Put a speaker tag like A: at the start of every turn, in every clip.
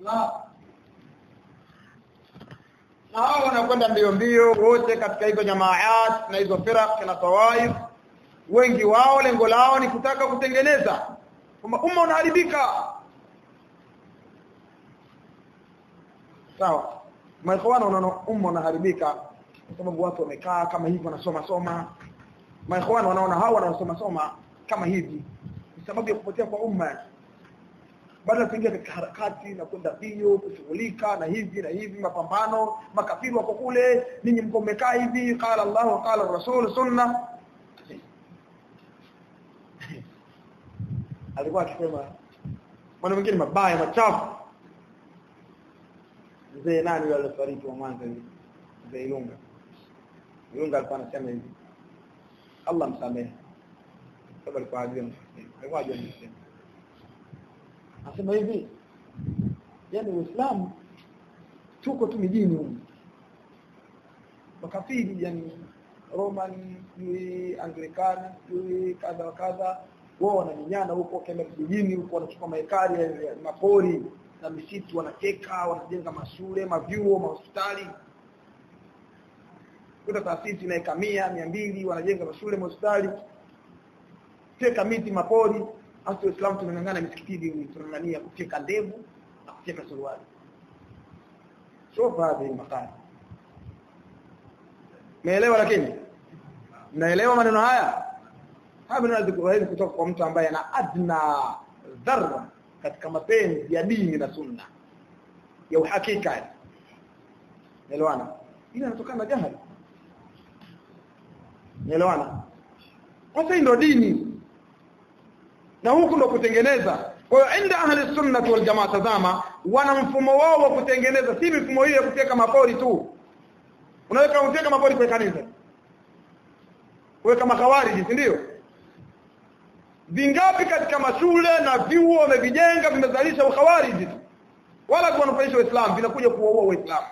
A: na na hao wanakwenda mbio mbio wote katika hizo jamaat na hizo firaq na tawaif wengi wao lengo lao ni kutaka kutengeneza kwamba umma unaharibika sawa maikhwana unaona umma unaharibika kwa sababu watu wamekaa kama hivi wanasoma soma maikhwana wanaona hao wanaosoma soma kama hivi ni sababu ya kupotea kwa umma baada ya kuingia katika harakati na kwenda bio kushughulika na hivi na hivi mapambano makafiri wako kule ninyi mko mmekaa hivi qala Allah qala Rasul sunna alikuwa akisema mambo mengine mabaya machafu mzee nani yule alifariki wa mwanzo hivi mzee Ilunga Ilunga alikuwa anasema hivi Allah msamehe sababu alikuwa hajui alikuwa hajui anasema anasema hivi yani Uislamu tuko tu mijini huko makafiri yani Roman yui Anglican yui kadha wa kadha wao wananyanyana huko kenda vijijini huko wanachukua maekari ya mapori na misitu wanateka wanajenga mashule mavyuo mahospitali kuta taasisi na ekamia mia mbili wanajenga mashule mahospitali teka miti mapori hasa Uislamu tunang'ang'ana misikitini tunang'ania kuteka ndevu na kuteka suruali shofa hadi makali Meelewa lakini naelewa maneno haya haya maneno hawezi kutoka kwa mtu ambaye ana adna dharra katika mapenzi ya dini na sunna ya uhakika Naelewana ila inatokana na jahili Naelewana Sasa ndio dini na huku ndo kutengeneza kwa hiyo inda ahli sunnah wal jamaa tazama wana mfumo wao wa kutengeneza si mifumo hiyo ya kuteka mapori tu unaweka kuteka mapori kwa kanisa wewe kama khawariji si ndio vingapi katika mashule na vyuo wamevijenga vimezalisha ukhawariji tu wala kuwanufaisha waislamu vinakuja kuwaua waislamu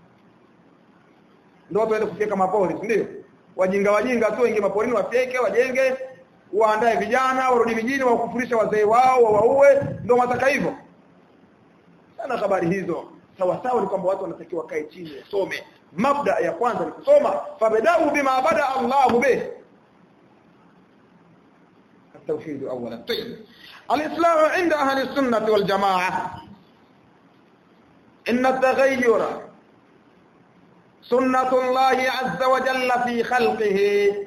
A: ndio watu waende kufika mapori si ndio wajinga wajinga tu wengi maporini wafyeke wajenge waandae vijana warudi vijijini wakufurisha wazee wao wawaue ndio wataka hivyo sana habari hizo sawa sawa ni kwamba watu wanatakiwa kae chini wasome mabda ya kwanza ni kusoma fabadau bima bada Allah bih التوحيد اولا طيب الاسلام عند اهل السنه والجماعه ان التغير سنه الله عز وجل في خلقه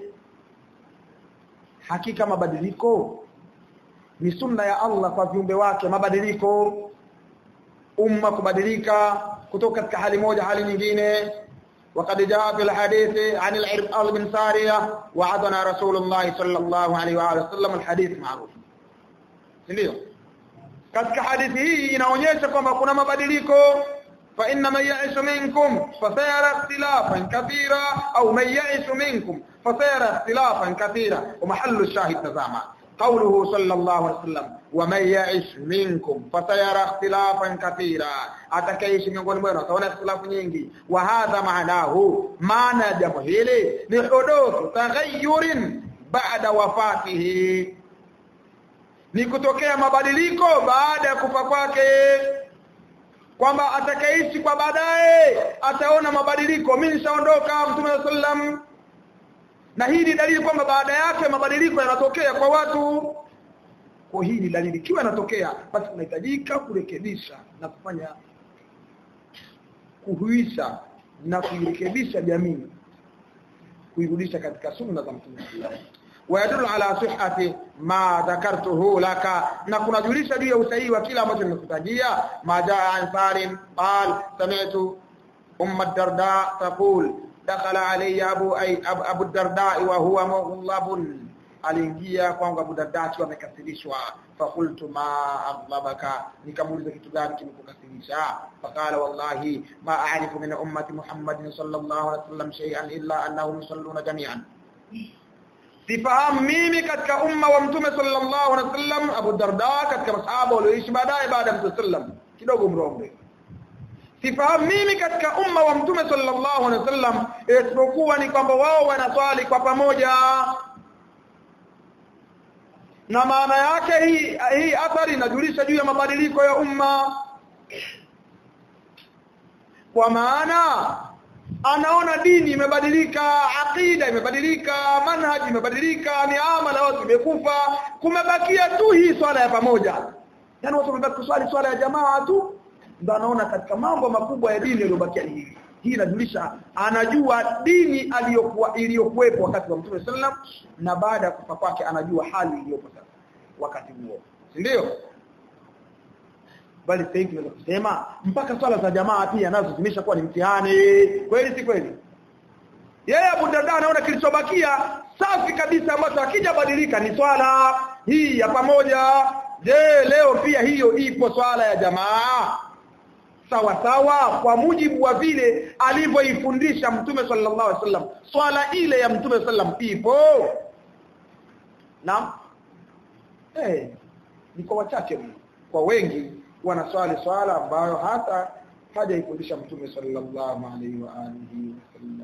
A: hakika mabadiliko ni sunna ya Allah kwa viumbe wake mabadiliko umma kubadilika kutoka katika hali moja hali nyingine وقد جاء في الحديث عن العرقال بن سارية وعدنا رسول الله صلى الله عليه وآله وسلم الحديث معروف ndio katika hadithi hii inaonyesha kwamba kuna mabadiliko fa inna man ya'ishu minkum fasayara ikhtilafan kathira au man ya'ishu minkum fasayara ikhtilafan kathira wa mahallu shahid tazama قوله صلى الله عليه وسلم ومن يعش منكم فسيرى اختلافا كثيرا atakayeishi miongoni mwenu ataona ikhtilafu nyingi wa hadha maanahu maana jambo hili ni huduthu taghayyurin ba'da wafatihi ni kutokea mabadiliko baada ya kufa kwake kwamba atakayeishi kwa baadaye ataona mabadiliko mimi nishaondoka mtume sallam na hii ni dalili kwamba baada yake mabadiliko yanatokea kwa watu kwa hii ni dalili kiwa yanatokea basi unahitajika kurekebisha na kufanya kuhuisha na kuirekebisha jamii kuirudisha katika sunna za mtume ويدل على صحة ما ذكرته لك na kunajulisha juu ya usahihi wa kila ambacho nimekutajia ma jaa an salim qal sami'tu umma darda taqul dakhala alayya abu ay abu darda wa huwa mughlabun aliingia kwangu abu darda akiwa amekasirishwa fakultu ma aghlabaka nikamuuliza kitu gani kimekukasirisha faqala wallahi ma a'rifu min ummati muhammadin sallallahu alaihi wasallam shay'an illa annahum yusalluna jami'an sifahamu mimi katika umma wa mtume sallallahu alaihi wasallam Abu Darda katika masahaba walioishi baadaye baada ya mtume sallam kidogo mronge sifahamu mimi katika umma wa mtume sallallahu alaihi wasallam isipokuwa ni kwamba wao wanaswali kwa pamoja na maana yake hii hii athari inajulisha juu ya mabadiliko ya umma kwa maana anaona dini imebadilika akida imebadilika manhaji imebadilika miamala watu imekufa kumebakia tu hii swala ya pamoja yani watu wamebaki kuswali swala ya jamaa tu ndio anaona katika mambo makubwa ya dini yaliyobakia ni hili hii inajulisha anajua dini aliyokuwa iliyokuwepo wakati wa Mtume sallam na baada ya kufa kwake anajua hali iliyopo sasa wakati huo ndio bali sasa hivi tunaweza kusema mpaka swala za jamaa pia nazo zimeshakuwa ni mtihani kweli si kweli yeye Abu Darda anaona kilichobakia safi kabisa ambacho akijabadilika ni swala hii ya pamoja je leo pia hiyo ipo swala ya jamaa sawa sawa kwa mujibu wa vile alivyoifundisha mtume sallallahu alaihi wasallam swala ile ya mtume sallam ipo naam eh ni kwa wachache mno kwa wengi wanaswali swala ambayo hata hajaifundisha mtume sallallahu alaihi wa alihi wasallam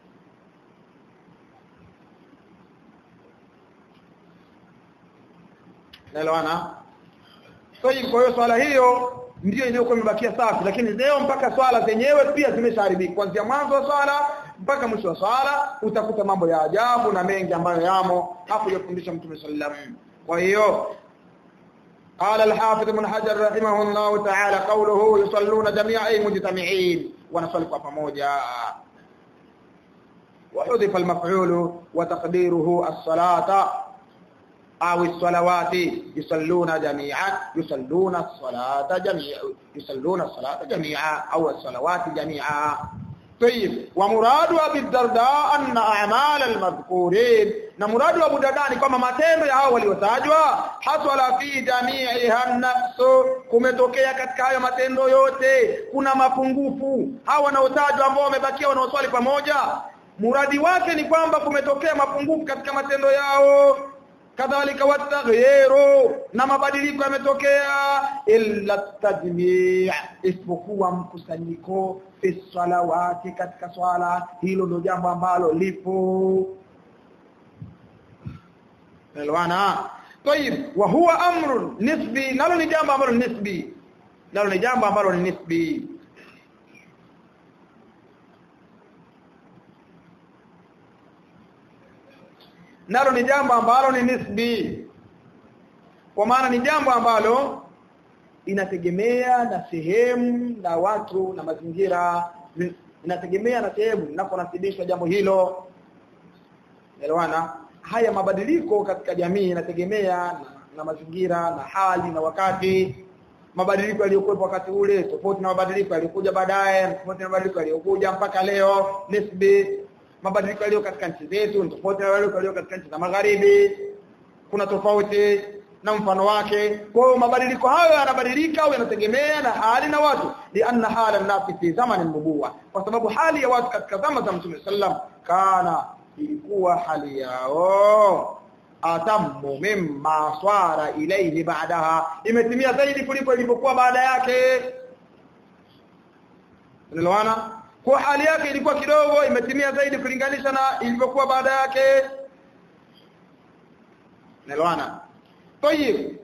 A: Naelewana? So kwa hiyo swala hiyo ndio iliyokuwa imebakia safi lakini leo mpaka swala zenyewe pia zimeshaharibika kuanzia mwanzo wa swala mpaka mwisho wa swala utakuta mambo ya ajabu na mengi ambayo yamo hapo yafundisha mtume sallallahu alaihi wasallam kwa hiyo قال الحافظ ابن حجر رحمه الله تعالى قوله يصلون جميعا اي مجتمعين ونصلي pamoja وحذف المفعول وتقديره الصلاه أو الصلوات يصلون جميعا يصلون الصلاة جميعا يصلون الصلاة جميعا أو الصلوات جميعا طيب ومراد أبي الدرداء أن أعمال المذكورين نمراد أبو الدرداء كما matendo ya hao waliotajwa hasala fi jami'iha an-nafs kumetokea katika hayo matendo yote kuna mapungufu hao wanaotajwa ambao wamebakia wanaoswali pamoja muradi wake ni kwamba kumetokea mapungufu katika matendo yao kadhalika wataghyiru na mabadiliko yametokea illa tajmi' isipokuwa mkusanyiko fi salawati katika swala hilo ndio jambo ambalo lipo elwana طيب وهو امر نسبي nalo ni jambo ambalo ni nisbi nalo ni jambo ambalo ni nisbi nalo ni jambo ambalo ni nisbi kwa maana ni jambo ambalo inategemea na sehemu na watu na mazingira inategemea na sehemu ninaponasibishwa jambo hilo elewana haya mabadiliko katika jamii inategemea na, na mazingira na hali na wakati mabadiliko yaliyokuwepo wakati ule tofauti na mabadiliko yaliyokuja baadaye tofauti na mabadiliko yaliyokuja mpaka leo nisbi mabadiliko yaliyo katika nchi zetu ni tofauti na mabadiliko yaliyo katika nchi za magharibi kuna tofauti na mfano wake kwa hiyo mabadiliko hayo yanabadilika au yanategemea na hali na watu lianna hala nasi fi zamani nubuwa kwa sababu hali ya watu katika zama za mtume sallam kana ilikuwa hali yao atammu mimma swara ilayhi ba'daha imetimia zaidi kuliko ilivyokuwa baada yake unaelewana kwa hali yake ilikuwa kidogo imetimia zaidi kulinganisha na ilivyokuwa baada yake unaelewana طيب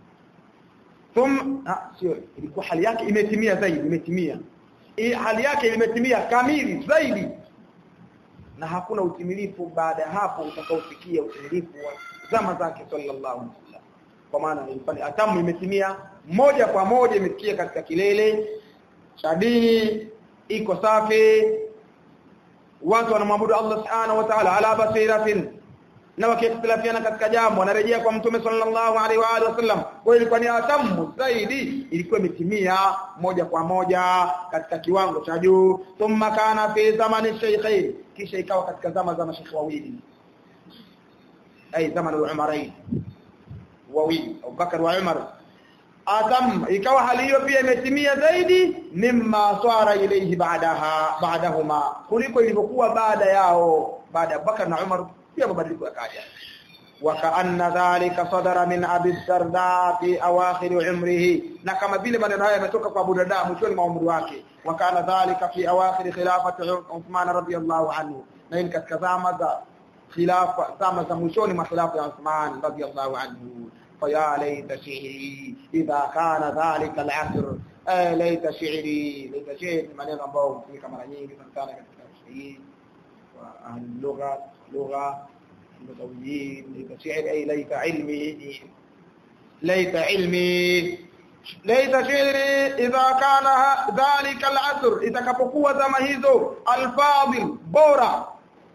A: ثم ah sio ilikuwa hali yake imetimia zaidi imetimia hii hali yake imetimia kamili zaidi na hakuna utimilifu baada ya hapo utakaofikia utimilifu wa zama zake sallallahu alaihi wasallam kwa maana ilifani atamu imetimia moja kwa moja imefikia katika kilele cha dini iko safi watu wanamwabudu Allah subhanahu wa ta'ala ala basiratin na wakiikhtilafiana katika jambo wanarejea kwa mtume sallallahu alaihi wa alihi wasallam kwa ilikuwa ni atamu zaidi ilikuwa imetimia moja kwa moja katika kiwango cha juu thumma kana fi zamani shaykhain kisha ikawa katika zama za mashekhi wawili ai zamani al-umarain wawili Abu Bakar wa Umar atam ikawa hali hiyo pia imetimia zaidi mimma swara ilayhi baadaha baadahuma kuliko ilivyokuwa baada yao baada ya Bakar na Umar pia mabadiliko yakaja wakaanna dhalika sadara min abi darda fi awakhir umrihi na kama vile maneno haya yametoka kwa Abu Darda mwishoni mwa umri wake wakana dhalika fi awakhir khilafati Uthman radhiyallahu anhu na hii katika zama za khilafa zama za mwishoni mwa khilafa ya Uthman radhiyallahu anhu faya laita shi'ri idha kana dhalika al-asr eh laita shi'ri laita shi'ri maneno ambayo hutumika mara nyingi sana katika shairi wa ahli lugha lugha mutawiyyin laita shi'ri ay laita ilmi laita ilmi laita shi'ri idha kana dhalika al-asr itakapokuwa zama hizo al-fadil bora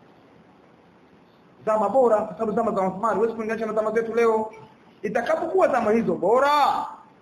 A: zama bora kwa sababu zama za Uthman huwezi kulinganisha na zama zetu leo itakapokuwa zama hizo bora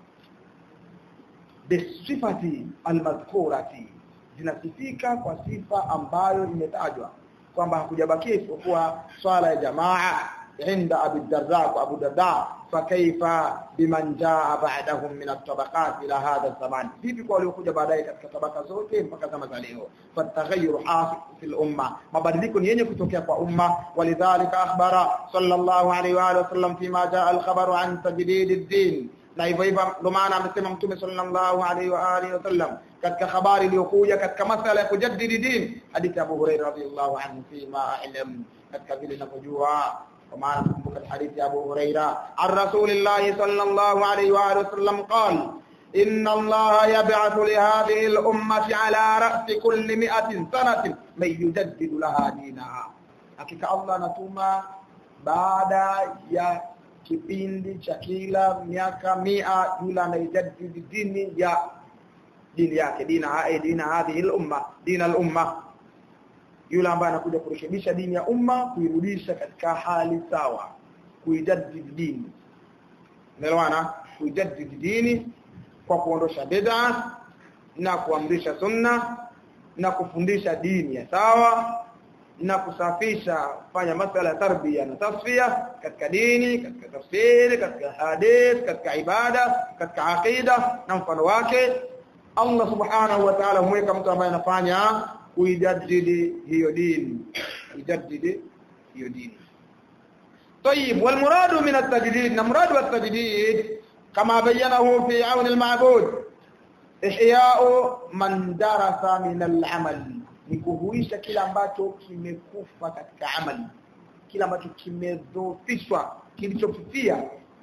A: bisifati almadhkurati zinasifika kwa sifa ambayo imetajwa kwamba hakujabakia isipokuwa swala ya jamaa inda Abu Darda wa Abu Darda fakaifa biman jaa ba'dahum min at-tabaqat ila hadha zaman vipi kwa waliokuja baadaye katika tabaka zote mpaka zama za leo fataghayyur hafi fil umma mabadiliko ni yenye kutokea kwa umma walidhalika akhbara sallallahu alayhi wa alihi wasallam fima jaa al-khabaru an tajdid ad-din na hivyo hivyo ndio maana amesema mtume sallallahu alaihi wa alihi wasallam katika habari iliyokuja katika masala ya kujaddidi din hadithi Abu Hurairah radhiyallahu anhu fima a'lam katika vile ninavyojua kwa maana kumbuka hadithi Abu Hurairah an Rasulillah sallallahu alaihi wa alihi wasallam qala إن الله يبعث لهذه الأمة على رأس كل مئة سنة من يجدد لها دينها hakika Allah anatuma baada ya kipindi cha kila miaka mia yule anaijadidi dini ya dini yake dina hai dina hadhihi al-umma dina al-umma yule ambaye anakuja kurekebisha dini ya umma kuirudisha katika hali sawa kuijadidi dini umeelewana kuijadidi dini kwa kuondosha bid'a na kuamrisha sunna na kufundisha dini ya sawa na kusafisha kufanya masala ya tarbia na tasfia katika dini katika tafsiri katika hadith katika ibada katika aqida na mfano wake Allah subhanahu wa ta'ala humweka mtu ambaye anafanya kuijaddidi hiyo dini kuijaddidi hiyo dini طيب والمراد من التجديد مراد التجديد كما بينه في عون المعبود إحياء من درس من العمل ni kuhuisha kila ambacho kimekufa katika amali kila ambacho kimedhoofishwa kilichofifia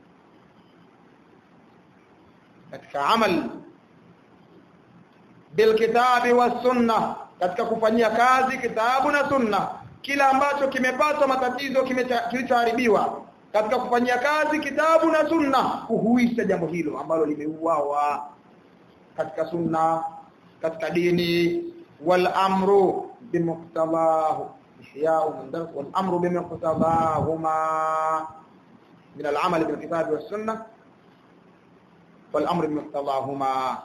A: katika amali bilkitabi was sunna katika kufanyia kazi kitabu na sunna kila ambacho kimepata matatizo kilichoharibiwa katika kufanyia kazi kitabu na sunna kuhuisha jambo hilo ambalo limeuawa katika sunna katika dini والامر بمقتضاه احياء من درس والامر بمقتضاهما من العمل بالكتاب والسنه والامر بمقتضاهما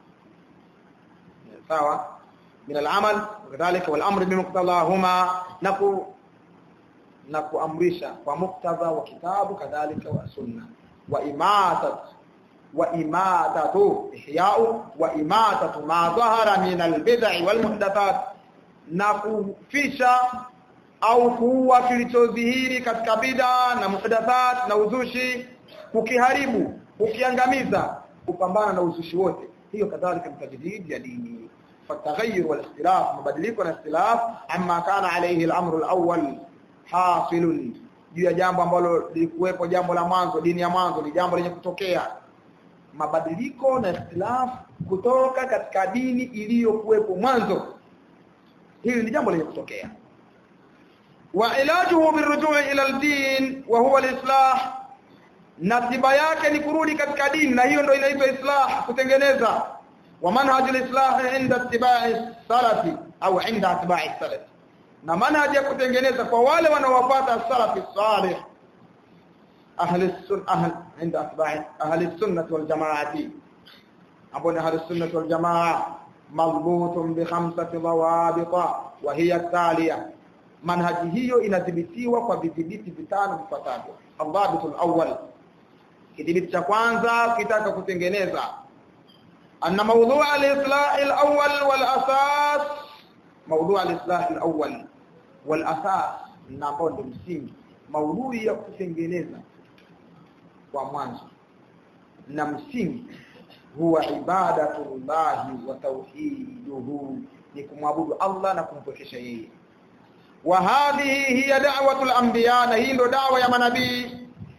A: سواء من العمل وكذلك والامر بمقتضاهما نكو نكو امرشا ومقتضى وكتاب كذلك والسنه واماته وإماتة إحياء وإماتة ما ظهر من البدع والمحدثات نكفisha au kuua kilichodhihiri katika bid'a na muhdathat na uzushi kukiharibu kukiangamiza kupambana na uzushi wote hiyo kadhalika mtajdid ya dini fataghayyur wal ikhtilaf mabadiliko na ikhtilaf amma kana alayhi al-amru al-awwal hasilun juu ya jambo ambalo lilikuwepo jambo la mwanzo dini ya mwanzo ni jambo lenye kutokea mabadiliko na ikhtilaf kutoka katika dini iliyokuwepo mwanzo hili ni jambo lenye kutokea wa ilajuhu birujui ila al-din wa huwa al-islah na tiba yake ni kurudi katika dini na hiyo ndio inaitwa islah kutengeneza wa manhaj al-islah inda ittiba'i salafi au inda ittiba'i salaf na manhaj ya kutengeneza kwa wale wanaowafuata salafi salih أهل السنة أهل عند أتباع أهل السنة والجماعة أبون أهل السنة والجماعة مضبوط بخمسة ضوابط وهي التالية منهج هي inathibitiwa kwa vidhibiti vitano vifuatavyo الضابط الأول kidhibiti cha kwanza kitaka kutengeneza أن موضوع الإصلاح الأول والأساس موضوع الإصلاح الأول والأساس na ambao ndio msingi maudhui ya kutengeneza kwa mwanzo na msingi huwa ibadatullahi wa tauhiduhu ni kumwabudu Allah na kumpwekesha yeye wa hadhihi hiya da'watul anbiya na hii ndo dawa ya manabii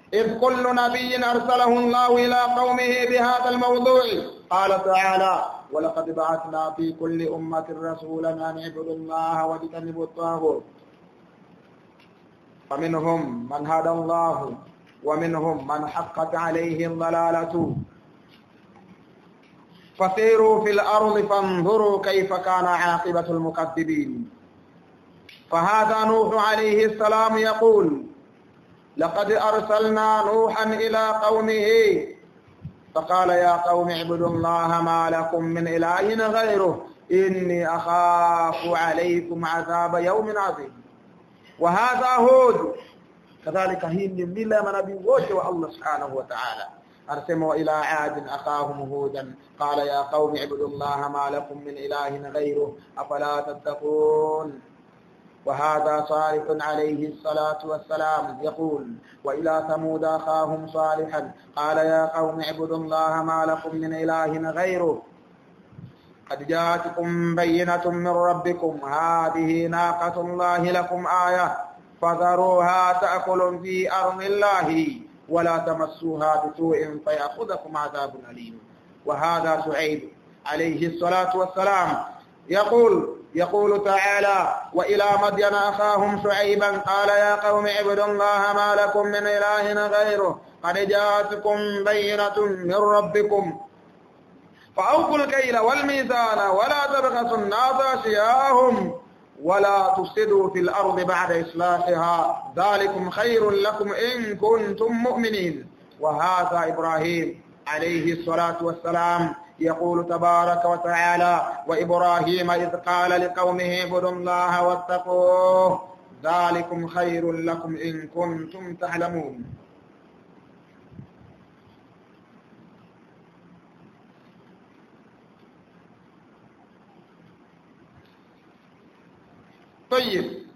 A: إذ كل نبي أرسله الله إلى قومه بهذا الموضوع قال تعالى ولقد بعثنا في كل أمة رسولا أن اعبدوا الله واجتنبوا الطاغوت فمنهم من هدى الله ومنهم من حقت عليه الضلالة فسيروا في الأرض فانظروا كيف كان عاقبة المكذبين فهذا نوح عليه السلام يقول لقد أرسلنا نوحا إلى قومه فقال يا قوم اعبدوا الله ما لكم من إله غيره إني أخاف عليكم عذاب يوم عظيم وهذا هود كذلك هي من ملة من نبي وجه الله سبحانه وتعالى أرسموا إلى عاد أخاهم هودا قال يا قوم اعبدوا الله ما لكم من إله غيره أفلا تتقون وهذا صالح عليه الصلاة والسلام يقول وإلى ثمود أخاهم صالحا قال يا قوم اعبدوا الله ما لكم من إله غيره قد جاءتكم بينة من ربكم هذه ناقة الله لكم آية فذروها تأكل في أرض الله ولا تمسوها بسوء فيأخذكم عذاب أليم وهذا سعيد عليه الصلاة والسلام يقول يقول تعالى وإلى مدين أخاهم شعيبا قال يا قوم اعبدوا الله ما لكم من إله غيره قد جاءتكم بينة من ربكم فأوفوا الكيل والميزان ولا تبخسوا الناس أشياءهم ولا تفسدوا في الأرض بعد إصلاحها ذلكم خير لكم إن كنتم مؤمنين وهذا إبراهيم عليه الصلاة والسلام يقول تبارك وتعالى وإبراهيم إذ قال لقومه اعبدوا الله واتقوه ذلكم خير لكم إن كنتم تعلمون طيب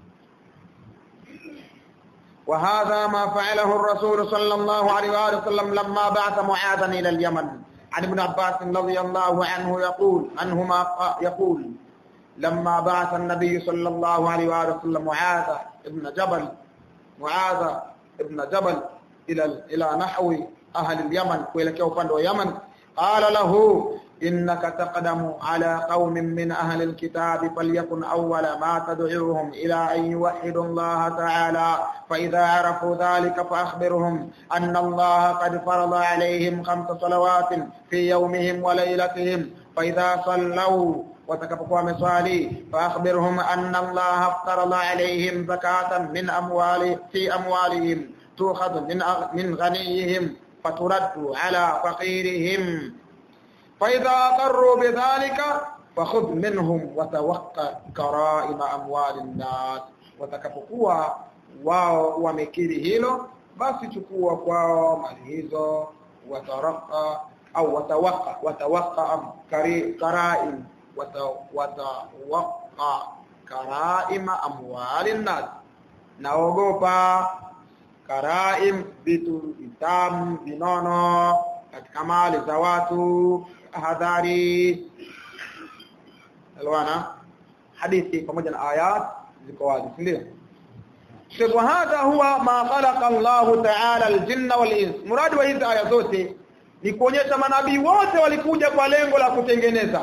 A: وهذا ما فعله الرسول صلى الله عليه وآله وسلم لما بعث معاذا إلى اليمن عن ابن عباس رضي الله عنه يقول عنهما يقول لما بعث النبي صلى الله عليه وآله وسلم معاذ ابن جبل معاذ ابن جبل إلى إلى نحو أهل اليمن kuelekea upande wa Yaman قال له إنك تقدم على قوم من أهل الكتاب فليكن أول ما تدعوهم إلى أن يوحدوا الله تعالى فإذا عرفوا ذلك فأخبرهم أن الله قد فرض عليهم خمس صلوات في يومهم وليلتهم فإذا صلوا watakapokuwa wameswali faakhbirhum anna Allah aftarada alayhim zakatan min amwali fi amwalihim tukhadhu min min ghaniyihim faturaddu ala faqirihim فإذا أقروا بذلك فخذ منهم وتوقع كرائم أموال الناس watakapokuwa wao wamekiri hilo basi chukua kwao mali hizo wataraka au watawaka watawaka karaim watawaka karaima amwali nas naogopa karaim vitu vitamu vinono katika mali za watu hadhari alwana hadithi pamoja na ayat ziko wazi ndio Sheikh hadha huwa ma khalaqa Allah ta'ala al-jinna wal-ins muradi wa hizi aya zote ni kuonyesha manabii wote walikuja kwa lengo la kutengeneza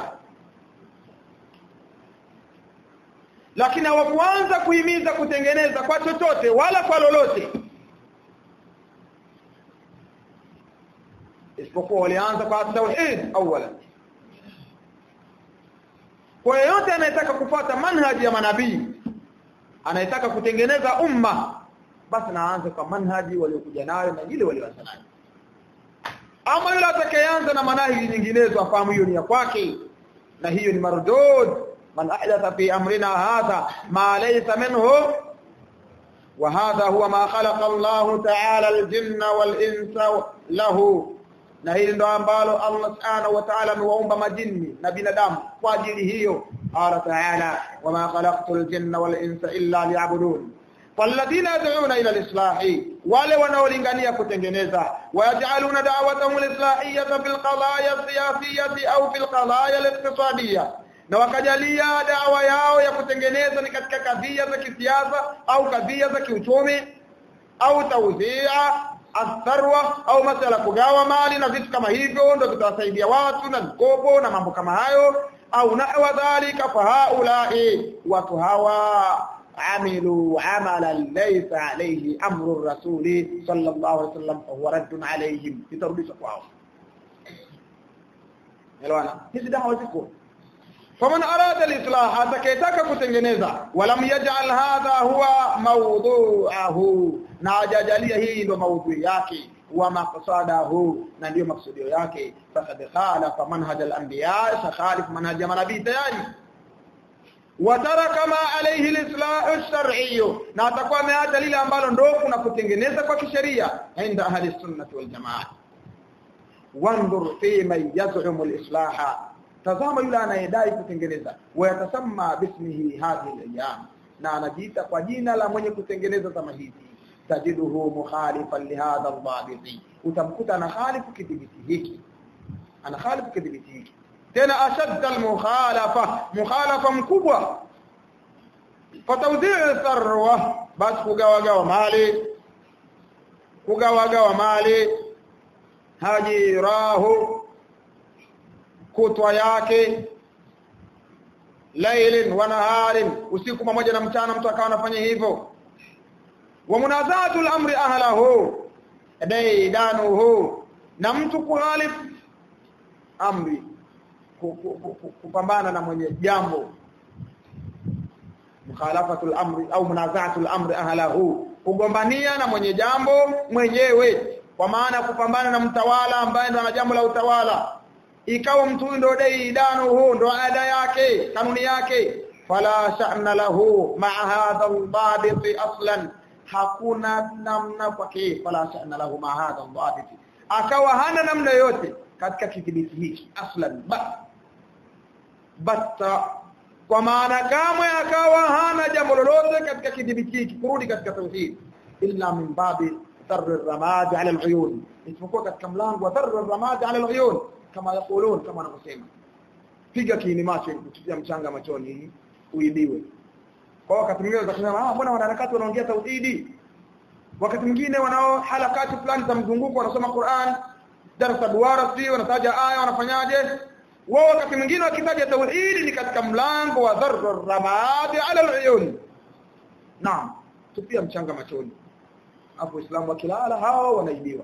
A: lakini hawakuanza kuhimiza kutengeneza kwa chochote wala kwa lolote isipokuwa walianza kwa tauhid awala kwa yeyote anayetaka kufuata manhaji ya manabii anayetaka kutengeneza umma basi naanze kwa manhaji waliokuja nayo na ile walioanza nayo ama yule atakayeanza na manhaji nyinginezo afahamu hiyo ni ya kwake na hiyo ni mardud man ahdatha fi amrina hadha ma laysa minhu وهذا هو ما خلق الله تعالى الجن والإنس له na hili ndo ambalo Allah subhanahu wa ta'ala amewaumba majini na binadamu kwa ajili hiyo qala ta'ala wama khalaqtul jinna wal insa illa liya'budun falladhina yad'una ila al-islahi wale wanaolingania kutengeneza wayaj'aluna da'watahum al-islahiyyata fil qadaya siyasiyyati au fil qadaya al-iqtisadiyya na wakajalia dawa yao ya kutengeneza ni katika kadhia za kisiasa au kadhia za kiuchumi au tawzia atharwa au masala kugawa mali na vitu kama hivyo ndio vitawasaidia watu na mikopo na mambo kama hayo au nahwa dhalika fa haulai watu hawa عملوا عملا ليس عليه امر الرسول صلى الله عليه وسلم فهو رد عليهم itarudishwa kwao elewana hizi dawa ziko faman arada al-islah atakayetaka kutengeneza walam yaj'al hadha huwa mawdu'ahu na ajajalia hii ndio maudhui yake wa maqsadahu na ndio maksudio yake faqad khalafa manhaj al-anbiya khalif manhaj manabii tayari wataraka ma alayhi al-islah ash-shar'i na atakuwa ameacha lile ambalo ndio kuna kutengeneza kwa kisheria inda ahli sunnah wal jamaa wandur fi man yaz'um al-islah tazama yule anayedai kutengeneza wayatasamma bismihi hadhihi al-ayyam na anajiita kwa jina la mwenye kutengeneza zama hizi tajiduhu mukhalifan lihadha al-dhabiti utamkuta ana khalifu kidhibiti hiki ana khalifu kidhibiti hiki tena ashadda al-mukhalafa mukhalafa mkubwa fatawdhi'u tharwa bas kugawagawa mali kugawagawa mali hajirahu kutwa yake lailin wa naharin usiku pamoja na mchana mtu akawa anafanya hivyo wa munazatul amri ahlahu daidanuhu na mtu kuhalif amri kupambana na mwenye jambo mukhalafatul amri au munazatul amri ahlahu kugombania na mwenye jambo mwenyewe kwa maana kupambana na mtawala ambaye ndo ana jambo la utawala ikawa mtu ndo dai dano huu ndo ada yake kanuni yake fala sha'na lahu ma'a hadha al-dhabit aslan hakuna namna kwake fala sha'na lahu ma'a hadha al-dhabit akawa hana namna yote katika kidhibiti hiki aslan ba batta kwa maana kamwe akawa hana jambo lolote katika kidhibiti hiki kurudi katika tauhid illa min babi dharr ar-ramad 'ala al-uyun isipokuwa katika mlango wa dharr ar-ramad 'ala al-uyun kama yakulun kama wanavyosema piga kiini macho kutia mchanga machoni uibiwe kwa wakati mwingine utasema ah mbona wanaharakati wanaongea tauhidi wakati mwingine wanao harakati fulani za mzunguko wanasoma Qur'an darasa duara si wanataja aya wanafanyaje wao wakati mwingine wakitaja tauhidi ni katika mlango wa dharr ramadi ala al-uyun naam tupia mchanga machoni hapo Uislamu wakilala hao wanaibiwa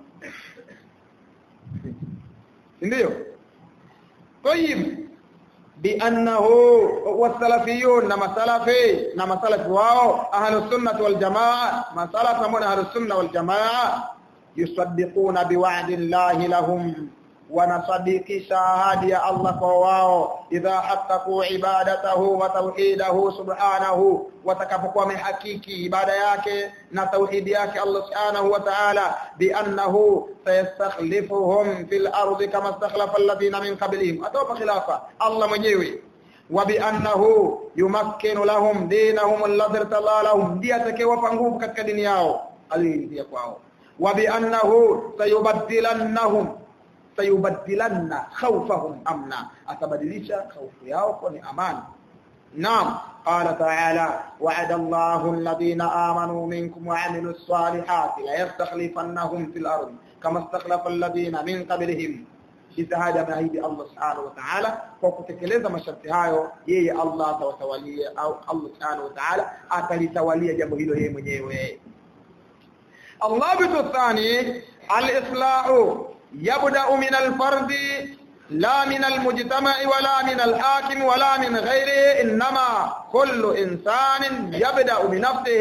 A: ndio طيب بانه والسلفيون نما سلفي نما سلف واو اهل السنه والجماعه ما سلف من اهل السنه والجماعه يصدقون بوعد الله لهم ونصدق شهادة الله فواو إذا حققوا عبادته وتوحيده سبحانه وتكفقوا من حقيقي عبادة yake na tauhidi yake Allah subhanahu wa ta'ala biannahu sayastakhlifuhum fil ardi kama istakhlafa alladhina min qablihim atawapa khilafa Allah mwenyewe wa biannahu yumakkinu lahum dinahum alladhi irtala lahum ndiye atakayewapa nguvu katika dini yao aliyoridhia kwao wa biannahu sayubaddilannahum sayubaddilanna khawfahum amna atabadilisha khawfu yao kwa ni amani naam qala ta'ala wa'ada Allahu alladhina amanu minkum wa 'amilus salihati la yastakhlifannahum fil ardi kama istakhlafa alladhina min qablihim ijtihada maahidi Allah subhanahu wa ta'ala kwa kutekeleza masharti hayo yeye Allah atawatawalia au Allah subhanahu wa ta'ala atalitawalia jambo hilo yeye mwenyewe Allah bitu thani al-islahu يبدأ من الفرد لا من المجتمع ولا من الحاكم ولا من غيره إنما كل إنسان يبدأ بنفسه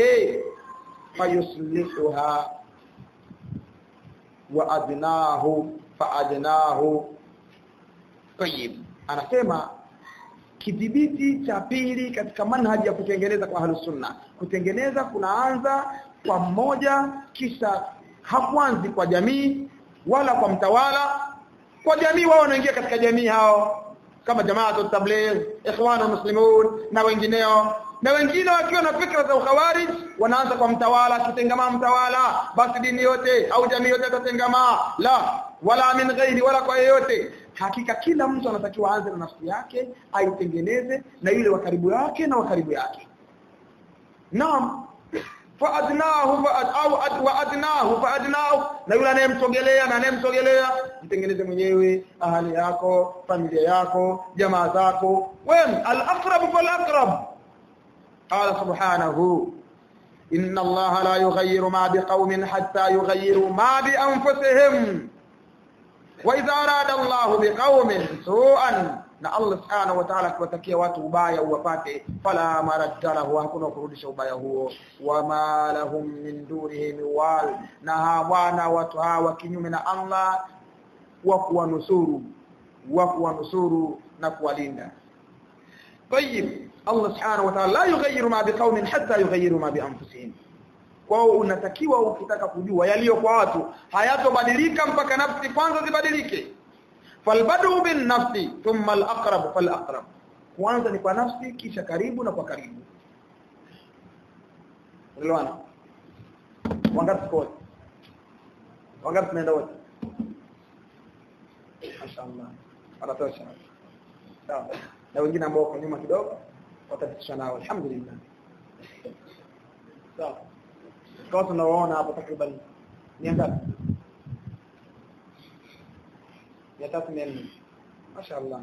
A: فيصلحها وأدناه فأدناه طيب أنا سيما kidhibiti cha pili katika manhaji ya kutengeneza kwa ahlus sunna kutengeneza kunaanza kwa mmoja kisha hakuanzi kwa jamii wala kwa mtawala kwa jamii wao wanaingia katika jamii hao kama jamaatu tabligh ikhwana muslimun na wengineo na wengine wakiwa na fikra za ukhawarij wanaanza kwa mtawala kitengamaa mtawala basi dini yote au jamii yote itatengamaa la wala min ghairi wala kwa yeyote hakika kila mtu anatakiwa aanze na nafsi yake aitengeneze na yule wa karibu yake na wa karibu yake naam faadnahu faad, au ad, waadnahu faadnahu na yule anayemsogelea na anayemsogelea jitengeneze mwenyewe ahali yako familia yako jamaa zako wen al-aqrab fal-aqrab qala subhanahu inna allaha la yughayyiru ma biqaumin hatta yughayyiru ma bi anfusihim wa idha arada allahu biqaumin su'an na Allah subhanahu wa ta'ala akiwatakia watu ubaya uwapate fala maradda lahu hakuna kurudisha ubaya huo wama lahum min dunihi miwal na hawana watu hawa kinyume na Allah wa kuwanusuru wa kuwanusuru na kuwalinda طيب Allah subhanahu wa ta'ala la yughayyiru ma biqaumin hatta yughayyiru ma bi anfusihim kwao unatakiwa ukitaka kujua yaliyo kwa watu hayatobadilika mpaka nafsi kwanza zibadilike falbadu bin nafsi thumma al-aqrab fal-aqrab kwanza ni kwa nafsi kisha karibu na kwa karibu unaelewana wangapi kwa wangapi tunaenda wote mashaallah anatosha sawa na wengine ambao wako nyuma kidogo watapitisha nao alhamdulillah sawa kwa tunaoona hapo takriban ni ngapi ya tatu mia nne mashaallah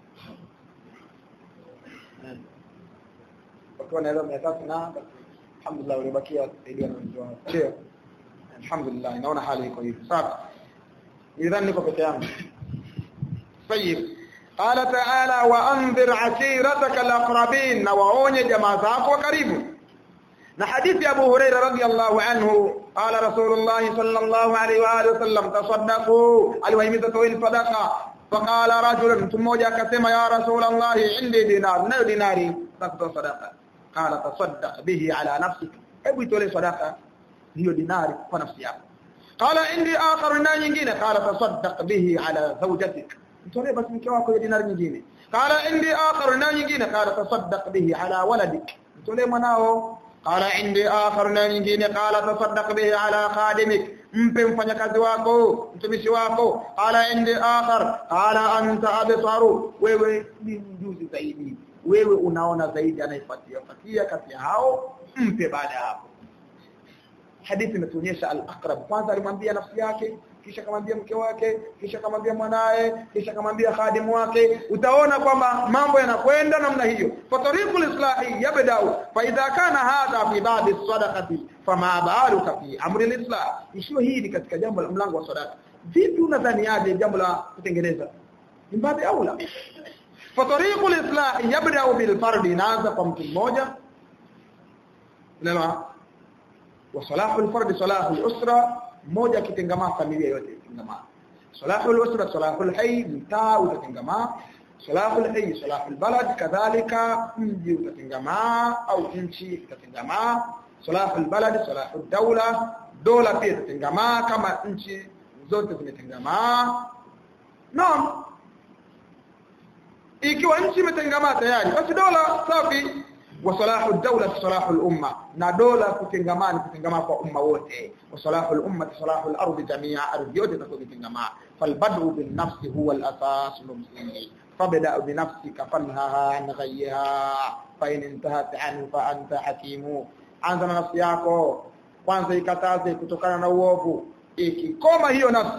A: wakiwa naweza mia tatu na alhamdulillah waliobakia watasaidia na wengi wao sio alhamdulillah naona hali iko hivi sawa nidhani niko peke yangu طيب قال تعالى وانذر عشيرتك الاقربين وواonye jamaa zako wa karibu na hadithi Abu Huraira radhiyallahu anhu qala Rasulullah sallallahu alayhi wa alihi wasallam tasaddaqu aliwahimiza toeni sadaqa faqala rajulun mmoja akasema ya Rasulullah indi dinar nayo dinari takutoa sadaqa qala tasaddaq bihi ala nafsika hebu itolee sadaqa hiyo dinari kwa nafsi yako qala indi akhar na nyingine qala tasaddaq bihi ala zawjatik mtolee basi mke wako dinari nyingine qala indi akhar na nyingine qala tasaddaq bihi ala waladik mtolee mwanao qala indi akhar na nyingine qala tasaddaq bihi ala khadimik mpe mfanyakazi wako mtumishi wako qala indi akhar qala anta absaru wewe ni mjuzi zaidi wewe unaona zaidi anaifuatia fuatia kati hao mpe baada hapo hadithi inatuonyesha al-aqrab kwanza alimwambia nafsi yake kisha kamwambia mke wake kisha kamwambia mwanae kisha kamwambia khadimu wake utaona kwamba mambo yanakwenda namna hiyo fatariqul islahi yabda'u fa idha kana hadha fi ba'd as-sadaqati fama ba'aluka fi amri al-islah ishiyo hii ni katika jambo la mlango wa sadaqa vipi unadhani aje jambo la kutengeneza ni baadhi au la fatariqul islahi yabda'u bil fardi inaanza kwa mtu mmoja unaelewa wa salahul fardi salahul usra mmoja akitengamaa familia yote itengamaa salahul usra salahul hayy mtaa utatengamaa salahul hayy salahul balad kadhalika mji utatengamaa au nchi itatengamaa salahul balad salahul dawla dola pia itatengamaa kama nchi zote zimetengamaa naam ikiwa nchi imetengamaa tayari basi dola safi wa salahu dawla salahu al-umma na dola kutengamana kutengamaa kwa umma wote wa salahu al-umma salahu al-ardh jamia ardhi yote itakutengamaa falbadu bin nafsi huwa al-asas al-msingi fabda bi nafsika fanhaha an ghayha fa in intahat anhu fa anta hakimu anza na nafsi yako kwanza ikataze kutokana na uovu ikikoma hiyo nafsi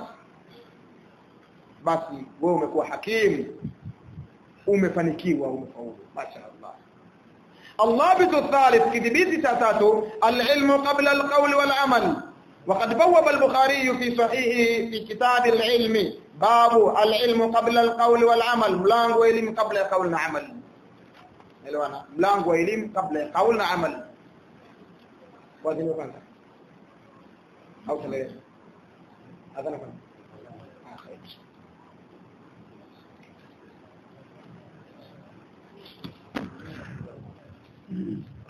A: basi wewe umekuwa hakimu umefanikiwa umefaulu mashaallah الضابط الثالث كذبيت تاتاتو العلم قبل القول والعمل وقد بوب البخاري في صحيحه في كتاب العلم باب العلم قبل القول والعمل ملانغو علم قبل القول والعمل الوانا ملانغو علم قبل القول والعمل وادي كانت او ثلاثه هذا نفهم Mm-hmm.